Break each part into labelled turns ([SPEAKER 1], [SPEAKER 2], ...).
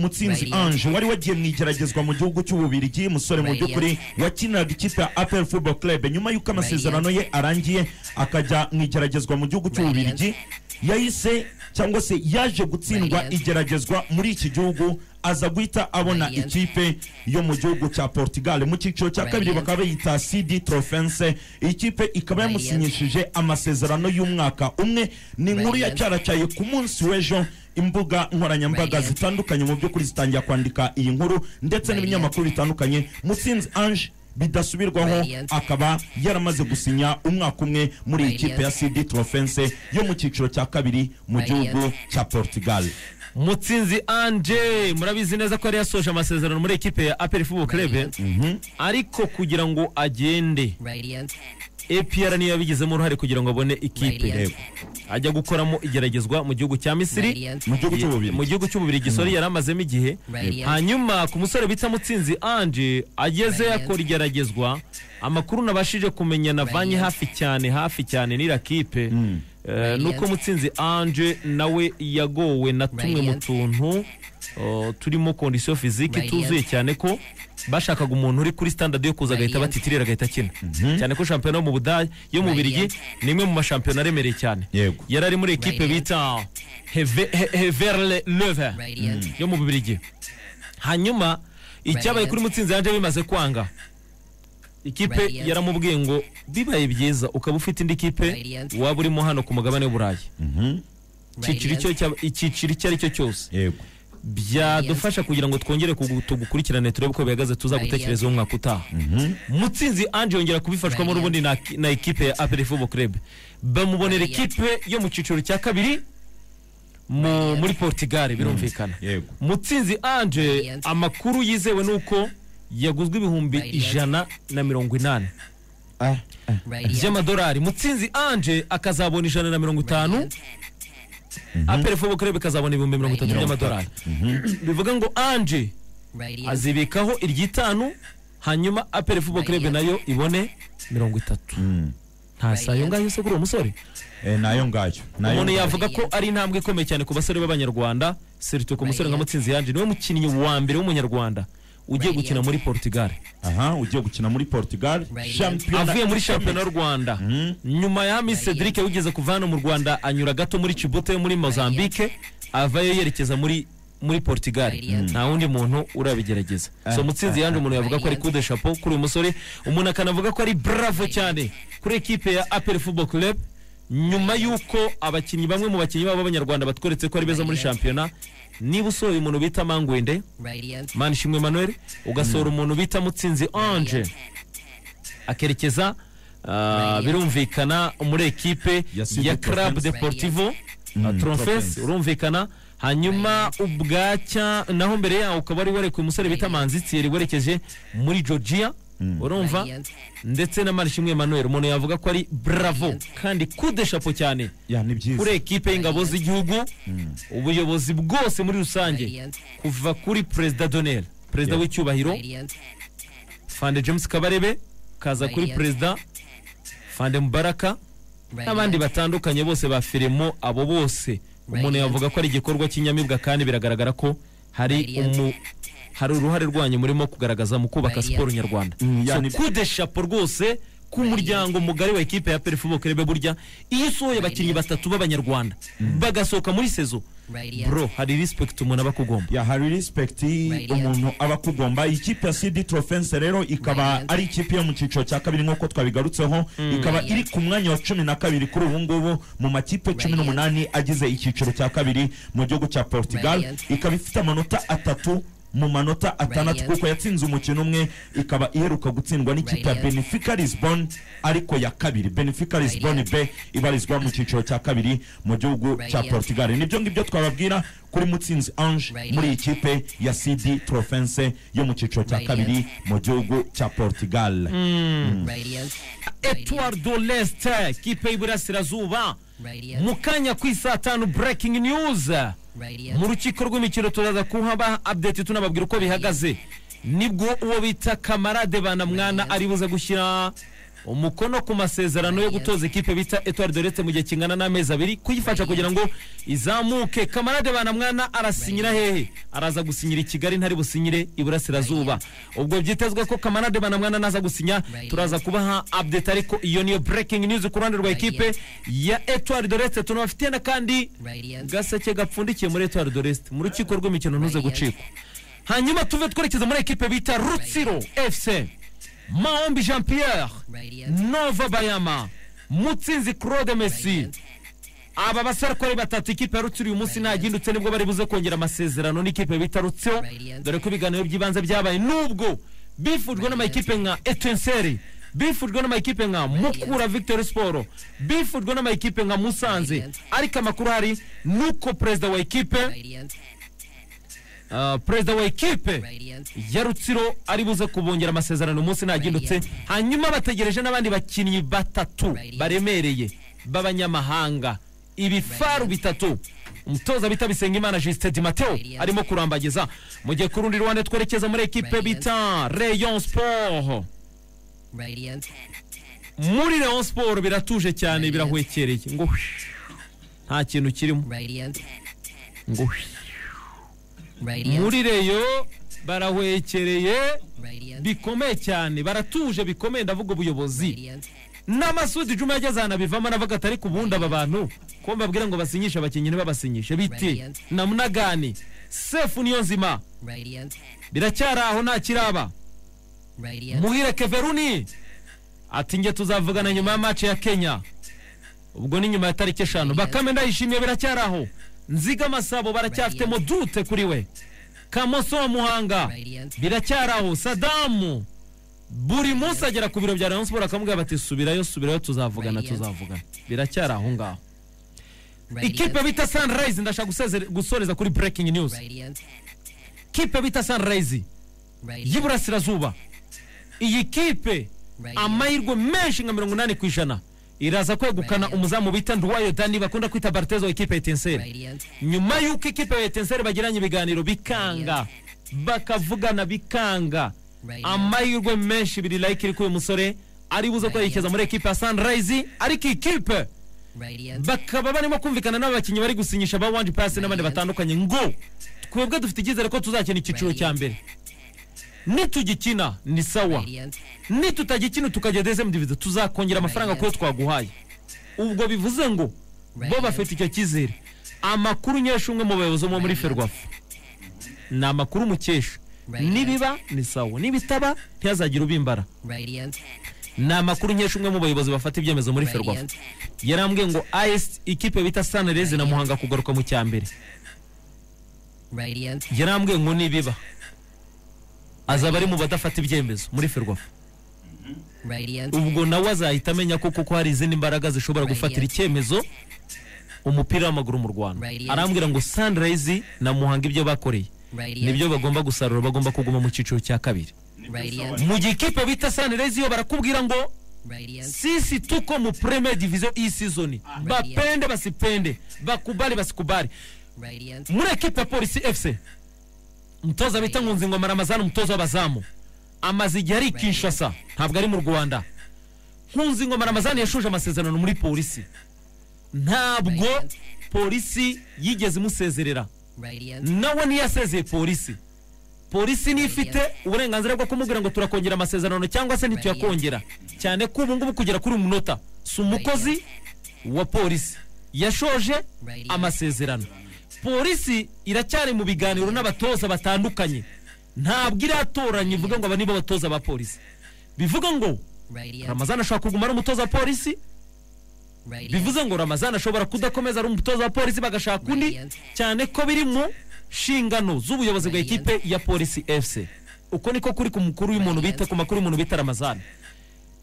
[SPEAKER 1] mutsinzi ange wari wagiye mu igeragezwa mu gihugu cy'ububirigi musore mu by'ukuri wakinaga ikipe ya apel football club nyuma y'uko amasezerano ye arangiye akajya mu igeragezwa mu gihugu cy'ububirigi yahise cyangwa se yaje gutsindwa igeragezwa muri iki gihugu aza guhita abona ikipe yo mu gihugu cya portugal mu cyiciro cya kabiri bakaba bayita cd trofense iyi kipe ikaba yamusinyishije amasezerano y'umwaka umwe ni inkuru yacyaracyaye ku munsi w'ejo imbuga nkoranyambaga zitandukanye mu by'ukuri zitangira kwandika iyi nkuru ndetse n'ibinyamakuru bitandukanye musinzi ange bidasubirwaho akaba yaramaze gusinya umwaka umwe muri iyi kipe ya cd trofense yo mu cyiciro cya kabiri mu gihugu cya portugal
[SPEAKER 2] mutsinzi anje murabizi neza ko yari yasoje amasezerano muri ekipe ya aperi fubo krebe ariko kugira ngo agende apr niyo yabigizemo uruhare kugira ngo abone ikipe ajya gukoramo igeragezwa mu gihugu cya misiri mu gihugu cy'ububiri gisore yari amazemo igihe hanyuma ku musore bita mutsinzi anje ageze akora igeragezwa amakuru nabashije kumenya navanye hafi cyane hafi cyane n'ira kipe nuko mutsinzi anje nawe yagowe na tumwe mu tuntu turimo kondisiyo fiziki tuzuye cyane ko bashakaga umuntu uri kuri standard yo kuza agahita batitirira agahita akina cyane ko shampiyona yo mu budage yo mu birigi ni imwe mu mashampiyona aremereye cyane yari ari muri ekipe bita heverle leve yo mu birigi hanyuma icyabaye kuri mutsinzi yanjye bimaze kwanga ikipe yaramubwiye ngo bibaye byiza ukaba ufite indi kipe waba urimo hano ku mugabane w'uburayi icyiciro icyo ari cyo cyose byadufasha kugira ngo twongere tugukurikirane turebe uko bihagaze tuzagutekerezeho umwaka utaha mutsinzi ange yongera kubifashwamo n'ubundi na ekipe ya aperi fubo kerebe bamubonera ekipe yo mu cyiciro cya kabiri muri portugal birumvikana mutsinzi ange amakuru yizewe ni uko yaguzwe ibihumbi ijana na mirongo inani by'amadolari mutsinzi ange akazabona ijana na mirongo itanu aperi fobo kurebe ikazabona ibihumbi mirongo itatu by'amadolari bivuga ngo anje azibikaho iry'itanu hanyuma aperi fobo kurebe nayo ibone mirongo itatu nta si ayo ngayo se kuri uwo musore
[SPEAKER 1] nayo ngayo
[SPEAKER 2] umuntu yavuga ko ari intambwe ikomeye cyane ku basore b'abanyarwanda serito ku musore nka mutsinzi yanje niwe mukinnyi wa mbere w'umunyarwanda ugiye gukina muri portugal
[SPEAKER 1] aha ugiye gukina muri portugal
[SPEAKER 2] avuye muri shampiyona y'u rwanda nyuma ya miss cedric wigeze kuva hano mu rwanda anyura gato muri cibote yo muri mozambique avayo yerekeza muri muri portugal nta wundi muntu urabigerageza so mutsinzi yanjye umuntu yavuga ko ari kude chapeau kuri uyu musore umuntu akanavuga ko ari bravo cyane kuri ekipe ya apel football club nyuma y'uko abakinnyi bamwe mu bakinnyi babo b'abanyarwanda batweretse ko ari beza muri shampiyona niba usohoye umuntu bita mangwende manishimwe manuel ugasohora umuntu bita mutsinzi ange akerekeza birumvikana muri ekipe ya club deportivo trofes urumvikana hanyuma ubwacya naho mbere yaho ukaba wari warekuye umusore bita manzitsiyeri werekeje muri georgia urumva ndetse na marishimwe manuel umuntu yavuga ko ari bravo kandi kudeshapo cyane kuri ekipe y'ingabo z'igihugu ubuyobozi bwose muri rusange kuva kuri perezida donel perezida w'icyubahiro fande james kabarebe kaza kuri perezida fande mubaraka n'abandi batandukanye bose ba firimo abo bose umuntu yavuga ko ari igikorwa cy'inyamibwa kandi biragaragara ko hari umu hari uruhare rwanyu murimo kugaragaza mu kubaka siporo nyarwanda kude shapo rwose k'umuryango mugari wa ekipe ya peri fubo kerebe burya iyo usohoye abakinnyi batatu b'abanyarwanda bagasohoka muri sezo bro hari respect umuntu aba akugomba
[SPEAKER 1] ya hari respect umuntu aba akugomba ikipe ya cd trofense rero ikaba ari ikipe yo mu cyiciro cya kabiri nk'uko twabigarutseho ikaba iri ku mwanya wa cumi na kabiri kuri ubu ngubu mu makipe cumi n'umunani agize icyiciro cya kabiri mu gihugu cya portugal ikaba ifite amanota atatu mu manota atandatu kuko yatsinze umukino umwe ikaba iheruka gutsindwa n'ikipe ya benefica lisbon ariko ya kabiri benefica lisbon be ibarizwa mu cyiciro cya kabiri mu gihugu cya portugal nibyo ngibyo twababwira kuri mutsinzi ange muri iyi kipe ya cd trofense yo mu cyiciro cya kabiri mu gihugu cya portugal
[SPEAKER 2] etuwardo lesite kipe y'iburasirazuba mu kanya ku isaa tanu burekingi niyuzi mu rukiko rw'imikino turaza kuhaba update tunababwira uko bihagaze nibwo uwo bita kamarade banamwana ari buze gushyira umukono ku masezerano yo gutoza ikipe bita Etoile de Leste mu gihe kingana n'amezi abiri kuyifasha kugira ngo izamuke kamarade banamwana arasinyira hehe araza gusinyira i Kigali ntari businyire iburasirazuba ubwo byitezwe ko kamarade banamwana naza gusinya turaza kubaha update ariko iyo niyo breaking news ku ruhande rwa ikipe ya Etoile de Leste tunabafitiye na kandi gaseke gapfundikiye muri Etoile de Leste mu rukiko rw'imikino ntuze gucika hanyuma tuve twerekeza muri ekipe bita rutsiro fc maombi jean pierre nova bayama mutsinzi claude messi aba basarakore batatu ikipe ya rutsiro uyu munsi ntagindutse nibwo bari buze kongera amasezerano n'ikipe bita rutsiro dore ko ibiganiro by'ibanze byabaye n'ubwo bifujwe n'amakipe nka etenseri bifujwe n'amakipe nka mukura victor siporo bifujwe n'amakipe nka musanze ariko amakuru hari nuko perezida wa ekipe Uh, perezida wa ekipe ya rutsiro ari buze kubongera amasezerano umunsi ntagindutse hanyuma bategereje n'abandi bakinnyi batatu baremereye b'abanyamahanga ibifaru bitatu umutoza bita bisengimana justin di mateo arimo kurambagiza mu gihe ku rundi ruhande twerekeza muri ekipe bita rayon sport muri rayon sport biratuje cyane birahwekereye ngo nta kintu kirimo ngo muri reyo barahwekereye bikomeye cyane baratuje bikomeye ndavuga ubuyobozi n'amasudi juma yageze ahantu abivamo anavuga ati ariko ubundi aba bantu ko mbabwira ngo basinyishe abakinnyi ntibabasinyishe biti namunagani sefu niyo nzima biracyari aho nta kiraba muhire keveruni ati njye tuzavugana nyuma ya mace ya kenya ubwo ni nyuma ya tariki eshanu bakame ndayishimiye biracyari aho nziga masabo baracyafitemo dute kuri we kamoso wa muhanga biracyaraho sadamu buri munsi agera ku biro bya rayon siporo akamubwira bati subirayo subirayo tuzavugana tuzavugana biracyari aho ngaho ikipe bita sanirayizi ndashaka gusoreza kuri burekingi niyuzi ikipe bita sanirayizi y'iburasirazuba iyi kipe amahirwe menshi nka mirongo inani ku ijana iraza kwegukana umuzamu bita nduwayo dani bakunda kwita baritezo ikipe ya etenseri nyuma y'uko ikipe ya etenseri bagiranye ibiganiro bikanga bakavugana bikanga amahirwe menshi biri layike iri k'uyu musore ari buze kwerekeza muri ekipe ya sanirayizi ariko ikipe bakaba barimo kumvikana n'abakinnyi bari gusinyisha ba wanji pasi n'abandi batandukanye ngo twebwe dufite icyizere ko tuzakina icyiciro cya mbere nitugikina ni sawa nitutagikina tukajya dezemu divido tuzakongera amafaranga kuyo twaguhaye ubwo bivuze ngo bo bafite icyo cyizere amakuru unyesha umwe mu bayobozi bo muri ferwafu ni amakuru umukesha nibiba ni sawa nibitaba ntihazagire ubimbara ni amakuru unyesha umwe mu bayobozi bafata ibyemezo muri ferwafu yarambwiye ngo ayesi ikipe bita sanirezi na muhanga kugaruka mu cyambere yarambwiye ngo nibiba azaba ari mu badafata ibyemezo muri ferwafa ubwo nawe azahita amenya ko kuko hari izindi mbaraga zishobora gufatira icyemezo umupira w'amaguru mu rwanda arambwira ngo sanirayizi na muhanga ibyo bakoreye nibyo bagomba gusarura bagomba kuguma mu cyiciro cya kabiri mu gihe ikipe bita sanirayizi yo barakubwira ngo sisi tuko mu premier division iyi season bapende basipende bakubari basikubari muri ekipe ya polisi fc umutoza bita nkunzi ngoma ramazani umutoza w'abazamu amaze igihe ari i kinshasa ntabwo ari mu rwanda nkunzi ngoma ramazani yashuje amasezerano muri polisi ntabwo polisi yigeze imusezerera nawe ntiyasezeye polisi polisi niyo ifite uburenganzira bwo kumubwira ngo turakongera amasezerano cyangwa se ntituyakongera cyane ko ubu ngubu kugera kuri umunota si umukozi wa polisi yashoje amasezerano polisi iracyari mu biganiro n'abatoza batandukanye ntabwo iratoranya ivuga ngo aba nibo batoza ba polisi bivuga ngo ramazana ashobora kuguma ari umutoza wa polisi bivuze ngo ramazana ashobora kudakomeza ari umutoza wa polisi bagashaka undi cyane ko biri mu nshingano z'ubuyobozi bwa ekipe ya polisi efuse uko niko kuri ku makuru y'umuntu bita ku makuru y'umuntu bita ramazana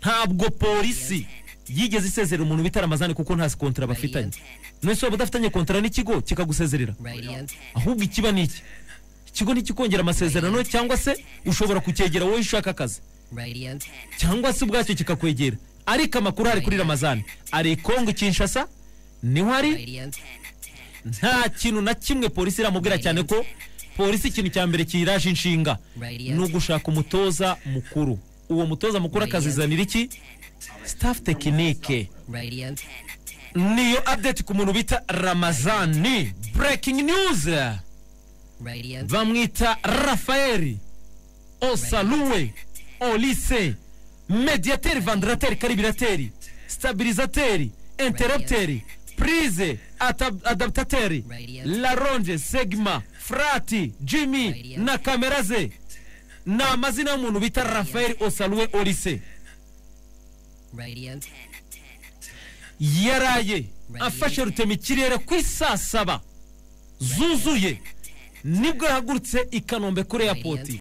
[SPEAKER 2] ntabwo polisi yigeze isezerera umuntu bita ramazani kuko nta kontara bafitanye none waba udafitanye kontara n'ikigo kikagusezerera ahubwo ikiba ni iki ikigo ntikikongera amasezerano cyangwa se ushobora kucyegera wowe ushaka akazi cyangwa se ubwacyo kikakwegera ariko amakuru hari kuri ramazani ari ikongo kinshasa niho hari nta kintu na kimwe polisi iramubwira cyane ko polisi ikintu cya mbere kiyiraje inshinga ni ugushaka umutoza mukuru uwo mutoza mukuru akazizanira iki staff tekinike niyo update ku muntu bita ramazani breaking news bamwita rafaeli osaluwe olise mediateri vandirateri karibirateri stabilizateri interrupteri prise adaptateri laronge segma frati jimmy na kamera ze ni amazina y'umuntu bita rafaeli osaluwe olise yaraye afashe rutema ikirere ku isaa saba zuzuye nibwo yahagurutse i kanombe kuri eyapoti